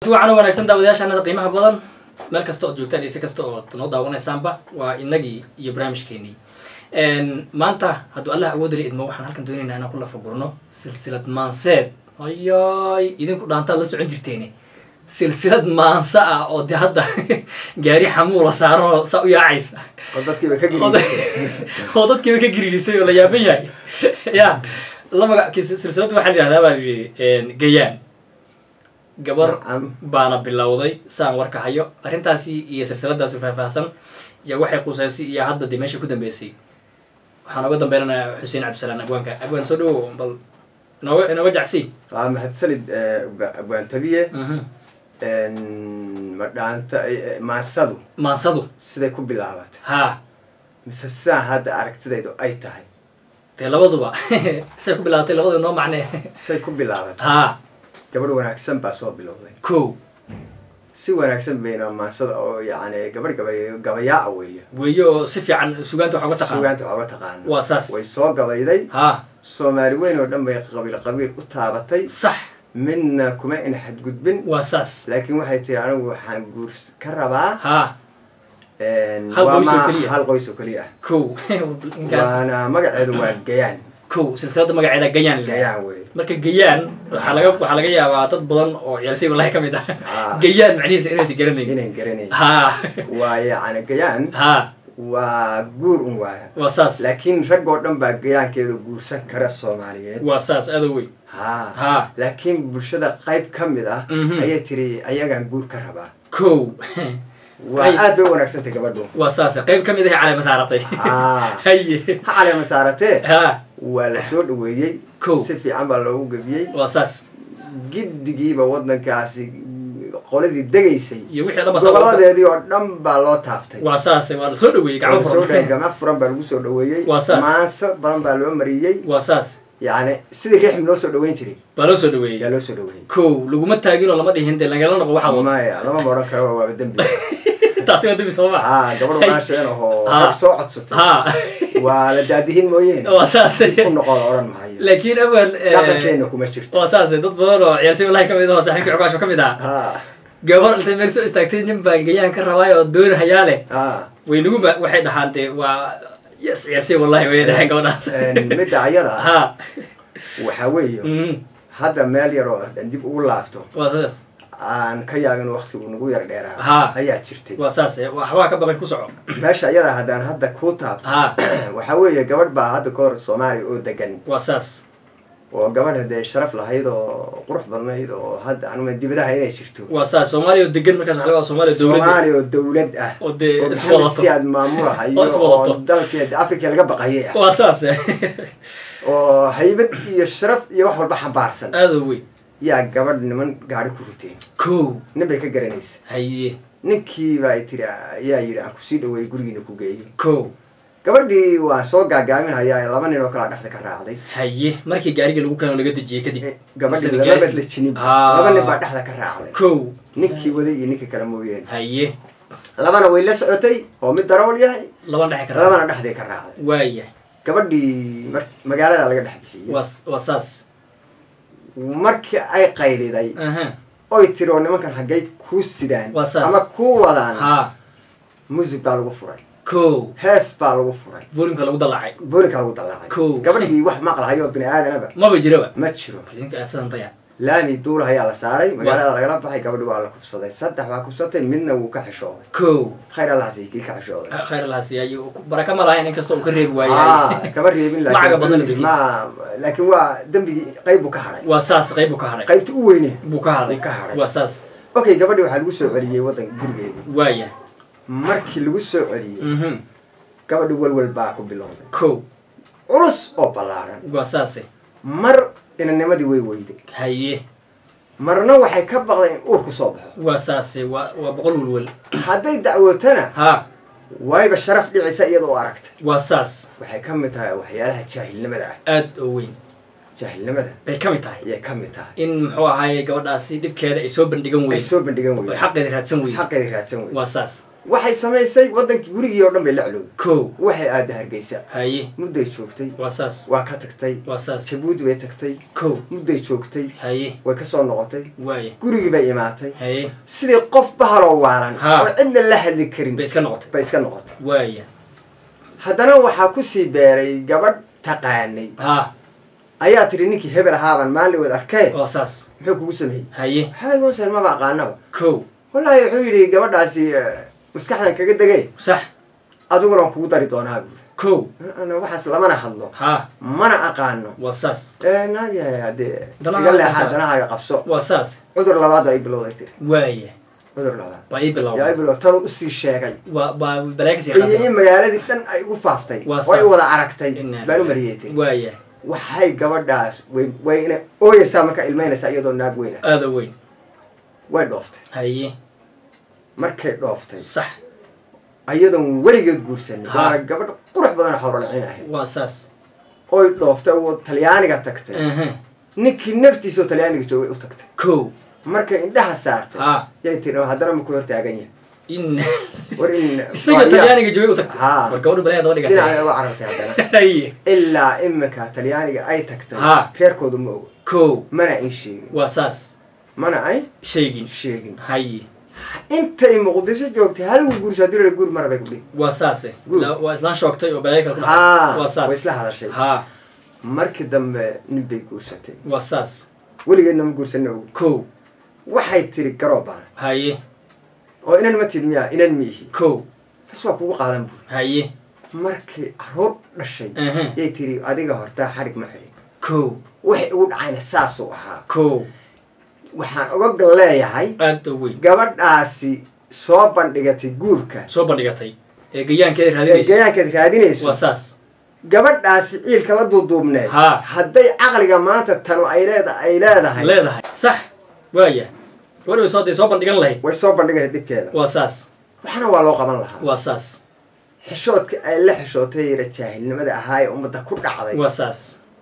wacan oo wanaagsan daawadayaashaanada qiimaha badan meel kasta ood joogtaan iyo si kasta ood noo daawanaysaanba waa inagii iyo barnaamijkeenii maanta hadduu allah awoodali idmo waxaan halkan doonaynaa inaan ku lafagurno silsilad maanseed ayay idinku dhaantaad la socon jirteene silsilad maansa ah oo de hadda gaari xamuula saaran saa u yaacaysa oo dadkiiba ka oo geliisay oo dadkiiba ka giriirisay oo la yaaban yahay ya la magac silsiladda waxaa la yidhahdaa baa la yidhi gayaan gabar Nacam. baana bilowday saan warka hayo arrintaasi iyo silsiladaasi faahfaahsan iyo waxay qusaysay iyo hadda dee meesha ku dambeysay waxaan oga dambeynanayaa xuseen cabdisalaan abwaanka abwaan soo dhawow bal inooga inooga jacsi waa mahadsanid abwaantabiye Mhm. ma dhaanta maasadu maansadu siday ku bilaabatay haa mise sidaa hadda aragtidaydu ay tahay dee labaduba say ku bilaabatay labadu noo macnee say ku bilaabatay haa gabadh wanaagsan baa soo bilowday kow si wanaagsan bayna maasada oo yacni gabadh gabay gabayaaca weeye weeye oo si fiican sugaanta wax uga taqaan sugaanta waxooga taqaana waa saas way soo gabayday haa soomaali weyn oo dhan bay qabiil qabiil u taabatay sax midna kuma ina xadgudbin waa saas laakiin waxay tiri anigu waxaan guurs ka rabaa haa Hal waa qoys oo ma- keliya. hal qoys oo keliya ah kow ninkaan waana magaceedu waa gayaan kow silsilada magaceeda gayaan la gayaan wey marka gayaan waxaa laga waxaa laga yaabaa dad badan oo ciyaalsay wallahi ka mid ah Ah. gayaan macnihiisa inaysa garanayn inaan garanayn haa waa yacni gayaan haa waa guur un waaya waa saas laakiin rag oo dhan baa gayaankeedu guursan kara soomaaliyeed waa saas aada weyn ha haa laakiin bulshada qayb ka mid ah Mhm. ayay tiri ayagaan guur ka rabaa kow waa Ay. aad bay u wanaagsantay gabadhu waa saas qayb ka mid ah caleema saaratay Ah. haye ha caleema saaratee haa waa la soo dhaweeyey Kow. si fiican baa loogu gebiyey waa saas giddigiiba waddankaasi qoladii degaysay iyo wixii dhan ba saa wada- goboladeedii oo dhan baa loo taabtay waa saas waa la soo dhaweeyey gacmo Waa soo dhaweeyey, furan gacmo furan baa lagu soo dhaweeyey Waa saas. maanso badan baa loo mariyey waa saas yacni sidii riixm loo soo dhaweyn jiray baa loo soo yaa dhaweeyey loo soo dhaweeyey kow laguma taagin oo lama dhihin dee lagala noqo waxaad wado maya lamama odhan karo waaba dembi taasi waa dembi soo ma haa gabadh walaasheen oo Ha. rag soo codsatay haa waa la daadihin mooyeene waa saas ku noqon odhan maayo laakiin awal dhaqankeena kuma jirto waa saas dad badan oo ciyaalsay wallahi ka mid ah oo saaxiibkii cukaasho ka mid ah ha gabar intay meel soo istaagtay nin baan gayaan ka rabaay oo dooni hayaa leh ha way nagu ma waxay dhahaan dee waa yes ciyaalsay wallahi way dhahaan gabadhaas midda ayada ah ha waxaa weeye mhm, hadda meel yar oo haddaan dib ugu laabto waa saas aan ka yaabin waktigu nagu yar dheeraa Ha. ayaa jirtay waa saas eh, waxbaa ka baqay ku soco meesha ayada haddaan hadda kuu taabto ha waxaa weeye gabadh baa hadda ka hor soomaaliya oo degan waa saas oo gabadh haddee sharaf lahayd oo qurux badnayd oo hadda anuma dibadaha inay jirto waa saas soomaaliya oo degan markaas waxa laga wadaa soomaaliya dowladda soomaaliya oo dowlad ah oo dee oo iswadato maxamed siyaad maamulahayo Oo iswadato. oo dalkeeda africa laga baqayay ah waa saas eh, oo haybad iyo sharaf iyo wax walba xambaarsan aada u weyn yaa gabadh niman gaari ku ruteen kow nin bay ka garanaysa haye ninkiiba ay tiri ayaa yidhi aan kusii dhaweeyey gurigiina ku geeyo kow gabadhii waa soo gaagaaminhayaa laba nin oo kalaa dhexda ka raacday haye markii gaariga lagu keeno laga dejiyey kadib Eh, gabadhii Mise lababas gaari- la jinib Ah. laba nin baa dhexda ka raacday kow ninkii waday iyo ninkii kale mooyeen haye labana way la socotay oo mid darawal yahay laban dhexe kara labana dhexday ka raacday waaya gabadhii mar magaalada laga dhex bixiyey waa waa saas markii ay qayliday aha oy tiri oo nimankan haggay kuu sidaan Waa saas. ama kuu wadaan ha musig baa lagu furay kow hees baa lagu furay volimka lagu dallacay boolinka lagu dallaacay Kow. gabadhii wax maqlahayo bini aadanaba maba jiraba ma jiro idinka aafadan daya laami duulahayaa la saaray magaalada lagala baxay gabadhi waa la kubsaday saddex baa kubsatay midna wuu ka xishooday kow khayr allahasi kii ka xishooday khayr allaha siiyay baraka ma lahayn inkastoo uu ka reebi waayay Ah, kama reebin Lacaga badan laakiin laftigiisa. ma laakiin waa dembigii qayb buu ka hadhay waa saas qayb buu ka hadhay qaybta u weyne buu ka hadhay Buu ka hadhay. waa saas okay gabadhii waxaa lagu soo celiyey waddanka gurigeedii waaya markii lagu soo celiyey mhm gabadhi walwal baa ku bilowday kow culus oo ballaaran waa saase mar inanimadii way weyday haye marna waxay ka baqday in uur ku soo baxo waa saase waa waa boqol welwel hadday dacwootana ha wayba sharaf dhicisa iyada oo aragtay waa saas waxay ka mid tahay waxyaalaha jaahilnimada ah aad oo weyn jaahilnimada bay ka mid tahay ayay ka mid tahay in muxuu ahaaye gabadhaasi dhibkeeda ay soo bandhigan ay weyn soo bandhigan oo weyey xaqeeda raadsan weyn xaqeeda raadsan weyey waa saas waxay samaysay wadankii gurigii oo dhan bay la culowday kow waxay aada hargeysa haye mudday joogtay waa saas waa ka tagtay waa saas jabuuti bay tagtay kow mudday joogtay haye way kasoo noqotay waaya gurigii bay imaatay haye sidii qof bahaloo waalan Ha. oo cidna la hadli karin bay iska noqotay bay iska noqotay waaya haddana waxaa kusii beeray gabadh taqaanay ha ayaa tiri ninkii hebel ahaaban maalin wad arkee waa saas muxuu kugu sameeyey haye waxbay goosan maba aqaanaba kow wallaahi wuxuu yidhi gabadhaasi eh, maskaxdan kaga degay sax adiguna waan kugu dari doonaa buuri kow Ana waxaas lamana hadlo ha mana aqaano waa saas Eh, naagyahay haddee Danaha iga leexaa qabta. danahaaga qabso waa saas cudur labaad baa ii bilowday tiri waaya cudur labaad baa ii yaa ii bilowday bilow tanuu usii sheegay waa baa balaaga sii iyo qaatay in magaaladii dhan ay ugu faaftay Waa oo ay saas. wada aragtay Inna baan u lillahi. mariyey tiri waaya waxay gabadhaas way way ina ooyeysaa markaa ilmaynaysaa iyadoo naag weyna aada weyn way dhooftay haye markay dhooftay sax iyadoon weligeed guursanin Ha. waana gabadh qurux badan xoololacin ahayd waa saas oy dhooftay oo talyaaniga tagtay aha ninkii naftiisa oo talyaaniga joogay u tagtay kow markay indhaha saartay ha yay tiri "Oo haddana maku hortaagan yahay in war in isaga talyaaniga joogay u tagtay Ha. war gabadha balaaga daba dhigatay dhinaca uga carartay haddana haye ilaa imika talyaaniga ay tagtay Ha. reerkoodu ma ogo kow mana ay sheegin waa saas mana ay shaygin sheegin haye intay muqdisho joogtay hal guursa haddii la guur mara bay ku dhihi waa saase Good. La- waa islaan shoogtay oo balaaga kale ku ha dhacay waa way saas isla hadashay ha markii dambe nin bay guursatay waa saas weligeedna ma guursanna ogo kow waxay tiri garoobaan haye oo inan ma tid miya inan miihi kow bas waa kugu qaadan buuri haye markay caruur dhashay aha yay tiri adiga hortaa xarig ma xidhin kow waxay ugu dhacayna saasuu ahaa kow waxaan oga leeyahay aada u weyn gabadhaasi soo bandhigatay guurka soo bandhigatay ee gayaankeeda ee raadinaysa gayaankeed raadinayso waa saas gabadhaasi ciilka la duuduubneed Ha. hadday caqliga maanta tanu ay leeda ay leedahay leedahay sax waaya gabadhi way soo day soo bandhigan lahayd way soo bandhigaysa dhibkeeda waa saas waxna waa loo qaban lahaa waa saas xishoodka ay la xishootay yara jaahilnimada ahaa ee ummadda ku dhacday waa saas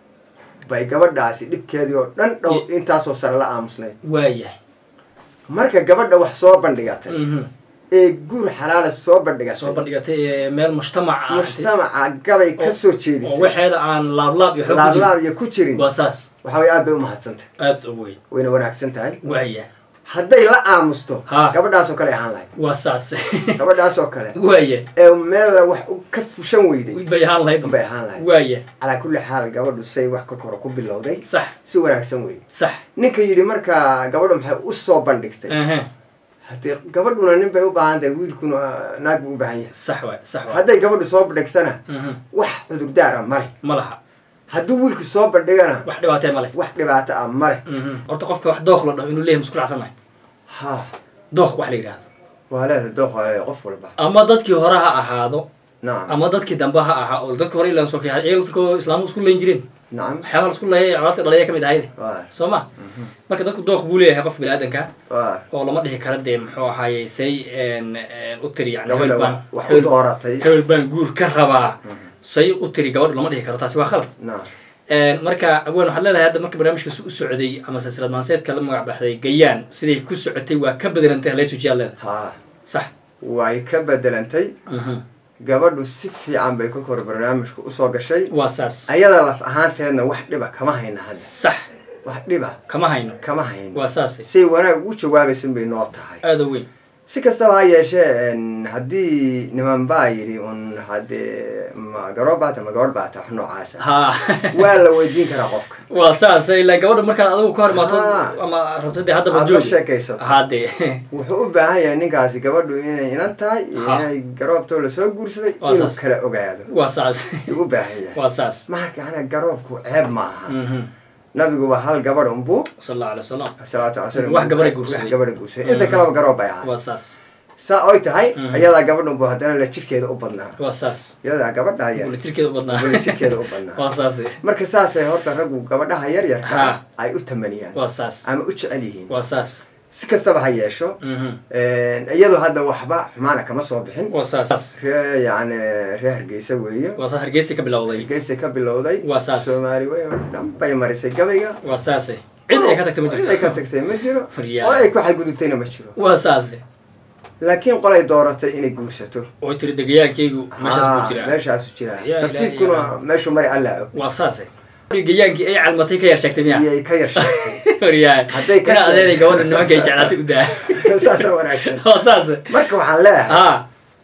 bay gabadhaasi dhibkeedii oo dhan dhow intaasoo sare la aamusnayd waayahay marka gabadha wax soo bandhigatay mhm ee guur xalaala soo soo bandhigatay bandhigatay ee meel mujtamac ah mujtamaca gabay ka soo oo jeedisay waxeeda aan laablaab iyo xoog ku jirin laablaab iyo ku jirin waa saas waxa way aad bay u mahadsantay aada u weyn wayna wanaagsan tahay waaya hadday la aamusto Ha. gabadhaasoo kale ahaan lahayd waa saas gabadhaasoo kale waaya ee meel wax u- ka fushan weyday bay ahaan lahayd bay ahaan lahayd waaya calaa kulli xaal gabadhu say wax ka koro ku bilowday sax si wanaagsan wey sax ninka yidhi markaa gabadhu maxay u soo bandhigtay aha haddii gabadhuna nin bay u baahan tahay wiilkuna naag buu u baahan yahay sax waay sax waay hadday gabadhu soo bandhigtana mhm wax cudurdaar ah male ma laha hadduu wiilku soo bandhigana wax dhibaatee ma leh wax dhibaato ah male mhm horta qofka wax dooq la dhaho inuu leeyahay musku racsan mahay ha dooq wax la yidhaahdo waa leedahay dooq waa leedahay qof walba ama dadkii hore ha ahaado nacam ama dadkii dambe ha ahaa oo dadkii hore ilaan soo kay iyaga laftirkooda islaamu isku layn jireen nacam waxyaaba la isku leeyay colaadka dhalaya ka mid ahayd waa soo ma marka dadku dooq buu leeyahay qof bini-aadanka waa oo lama dhihi kara dee muxuu ahaaye say en- en u tiri yani gabadha hebel baan wax- wax u hebel- dooratay hebel baan guur ka rabaa say u tiri gabadhu lama dhihi karo taasi waa khalad nacam marka aween waxaad leedahay hadda marka barnaamijka u socday ama silsilad maanseedka la magac baxday gayaan siday ku socotay waa ka bedelantay haleesujiyaad leedahay ha sax way ka bedelantay Mhm. gabadhu si fiican bay kolka hore barnaamijka usoo gashay waa saas ayada laf ahaanteedna wax dhiba kama hayna hadda sax wax dhiba kama hayno kama hayno waa saase say wanaag ugu jawaabaysan bay noo tahay aada weyn si kastaba ha yeeshee en, haddii niman baa yidhi un haddee ma garoob baata ma gabadh baata wax noocaasa ha waa la weydiin karaa qofka waa saas ilaa gabadha markaad adigu ka hor imaato Ah. ama rabto dee haddaba aad la joog sheekaysato hadee wuxuu u baahan yahay ninkaasi gabadhu inay inan tahay iyo Ha. inay garoobtoo lasoo guursaday Waa inuu saas. kala ogaado waa saas ayuu u baahan yahay waa saas marka ana garoobku ceeb maaha Mhm. nabigu waa hal gabadh unbuu sal allahu alay wasalam salaatu ala salam Wax gabadha guursaday. wax gabadha guursaday inta kaleba garoob bay ahay waa saas saa oy tahay Mhm. ayadaa gabadh unbuu haddana la jirkeeda u badnaa waa saas iyadaa gabadha yar bulitirkeeda u badnaa weli jirkeeda u badnaa waa saase marka saasay horta raggu gabadhaha yar yarka Ha. ay u tamaniyaan waa saas ama u jecel yihiin waa saas si kastaba ha yeesho Mhm. iyadu hadda waxba xumaana kama soo bixin waa saas ree yani ree hargeysa weeye waa saas hargeysa ka bilowday hargeysa ka bilowday Waa saas. soomaali wey oo dhan bay marisay gabayga waa saase cid ay ka tagtay ma Cid ay ka jirto tagtay ma jiro Furyaa. oo ay ku xadgudubtayna ma jiro waa saase laakiin qolay dooratay inay guursato oo tiri degayaankaygu meeshaas buu Ah, jiraa meeshaasu jiraa Ya ilaahi, nasiibkuna ya. meeshuu mari alla og waa saase gayaankii ay calmatay ka yar sheegtay miya iyay ka yar sheegtay waryahay Hadday ka ina sheeg- adeeday gabadha nimankay jeclaatay u daa saasa wanaagsan waa saase marka waxaan leeyahay ha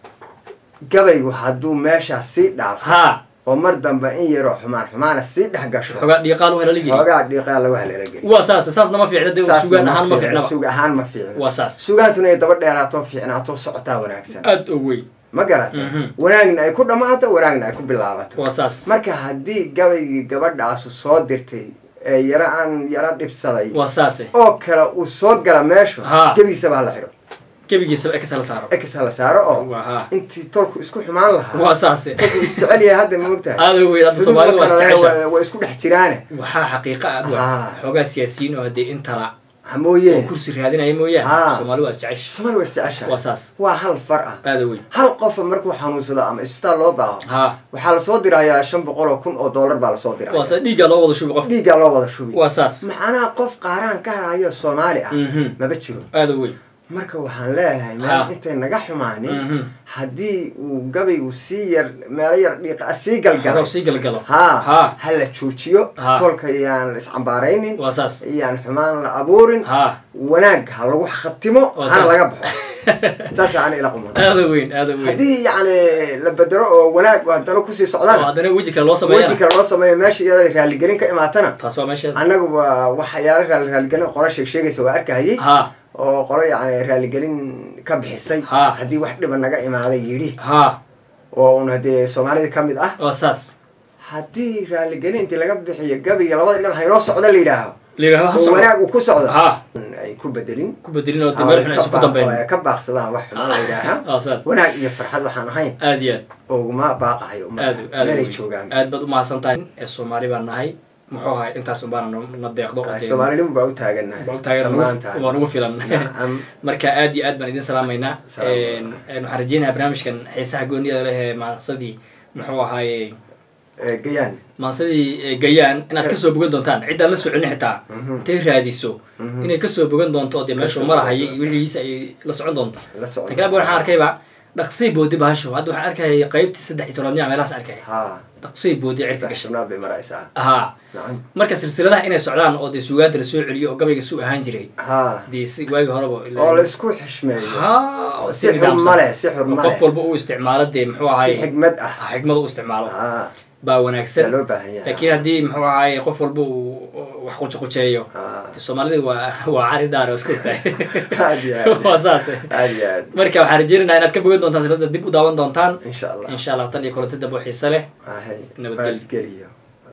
gabaygu hadduu meeshaas sii dhaafo ha oo mar dambe in yaroo xumaan xumaana sii dhex gasho xogaa dhiiqaal u helali geli xoogaa dhiiqaa lagu haleela geli waa saase saasna ma fiicna dee Saasna sugaan ma ahaan ma fiicna, fiicnaba sug ahaan ma fiicna waa saas sugaantuna ay daba dheeraato fiicnaato socotaa wanaagsan aad u weyn ma garata Mhm. wanaagna ay ku dhammaato wanaagna ay ku bilaabato waa saas marka haddii gabaygii gabadhaasu soo dirtay ee yaro aan yaro dhibsaday waa saase oo kale uu soo gala meeshu Ha. gebigiisaba ha la xidho gebigiisaba ekasa la saaro ex ha la saaro oo waa ha intii tolku isku xumaan lahaa waa saase tolku isjecel yahay hadda ma ogtahay aad u weyn hadda soomaalida waa isjecesha Waa- waa isku dhex jiraane waxaa xaqiiqa ah Ha. waa xoogaa siyaasiyiin oo haddee intala ha oo mooyeen kursi raadinaya mooyaane Ha. soomaali waa isjecesha somaali waa isjeceshahay waa saas waa hal far ah aad u weyn hal qofa markuu xanuunsado ama isbitaal loo baaho ha waxaa lasoo dirayaa shan boqol oo kun oo dollar baa lasoo waa diraya saas dhiiggaa loo wada shubi qof dhiiggaa loo wada shubi waa saas macnaha qof qaaraan ka harayo soomaali ah Mhm. maba jiro aad u weyn marka waxaan leeyahay Ha. meel intay naga xumaanin Mhm. haddii uu gabaygu sii yar meelo yar dhiiqa ah sii galgalay Hadduu sii galgalo ha Ha. ha la joojiyo Ha. tolka yaan la iscambaaraynin waa saas iyaan xumaan la abuurin ha wanaag ha lagu khatimo Waa hana saas. laga baxo saas aan ila quman aad u weyn aad u weyn haddii yacni la bedelo oo wanaag haddana kusii oo socdaan haddana weji kale loo weji sameeyana kale loo sameeyo meesha iyada raaligelin ka imaatana taas waa meesheeda annaguba waxyaala raali raaligelin qola sheeg sheegaysa waa arkahayay ha oo qolo yacni raaligelin ka bixisay Ha. haddii wax dhiba naga imaaday yidhi ha oo un haddee soomaalida ka mid ah waa saas haddii raaligelin intii laga bixiyo gabiga labada dhinac haynoo socdo la yidhaaho la yidhahdo ha oo socdo wanaag uu ku socdo ha ay ku bedelin ku bedelin oo dee ama meel ay xun ka isu ku baaq- oo dambeyn ay ka baaqsadaan wax xumaan la yidhaaha waa saas wanaag iyo farxad waxaan ahayn aad iyo aad uguma baaqahayo aad ummadda aad meelay weyn. joogaan aad baad umahadsan tahay ee soomaali baan nahay muxuu ahay intaas unbaana no- na deeqdo oo dee- soomaalinimu baa u taagannahay baa u taagan dhammaantaan. waa nagu filan nacam marka aad iyo aad baan idin salaamaynaa Salaam. Een, een, waxaan rajeynayaa barnaamijkan xiisaha gooniyada leh ee maansadii muxuu ahaaye ee, gayaan maansadii ee, gayaan inaad kasoo bogan doontaan ciddaan la soconi xitaa Mhm. intay raadiso Mhm. inay kasoo bogan doonto oo dee meeshuu Kasoo marahaya bogan iyo wixiisa ay la socon doonto la socon tan kale waxaan arkayba dhaqsay boodi bahasho hadda waxaan arkaya qaybtii saddex iyo tobnaad meelahaas arkaya ha dhaqsay boodi cirka saddex gashay shanaad bay maraysaa haa nacam marka silsiladaha inay socdaan oo dee suugaanta lasoo celiyo oo gabayga su ahaan jiray ha dee si waagi horeba oo la isku xishmeeyo haa oo si xurma leh si xurma qof leh walba uu isticmaalo dee muxuu si ahaay xigmad ah xigmad u isticmaalo ha baa yaa wanaagsan loo baahan yahay laakiin haddii muxuu ahaay qof walba uu wax qujiqujeeyo ha dee soomaalida waa waa cari daar oo isku tahay aad iyo aad waa saas aad iyo aad marka waxaan rajeynaynaa inaad ka bogan doontaan silada dib u daawan doontaan insha allah insha allah tan iyo kulanti dambe oo xiise leh ahay Nabadgelyo. nabadgelyo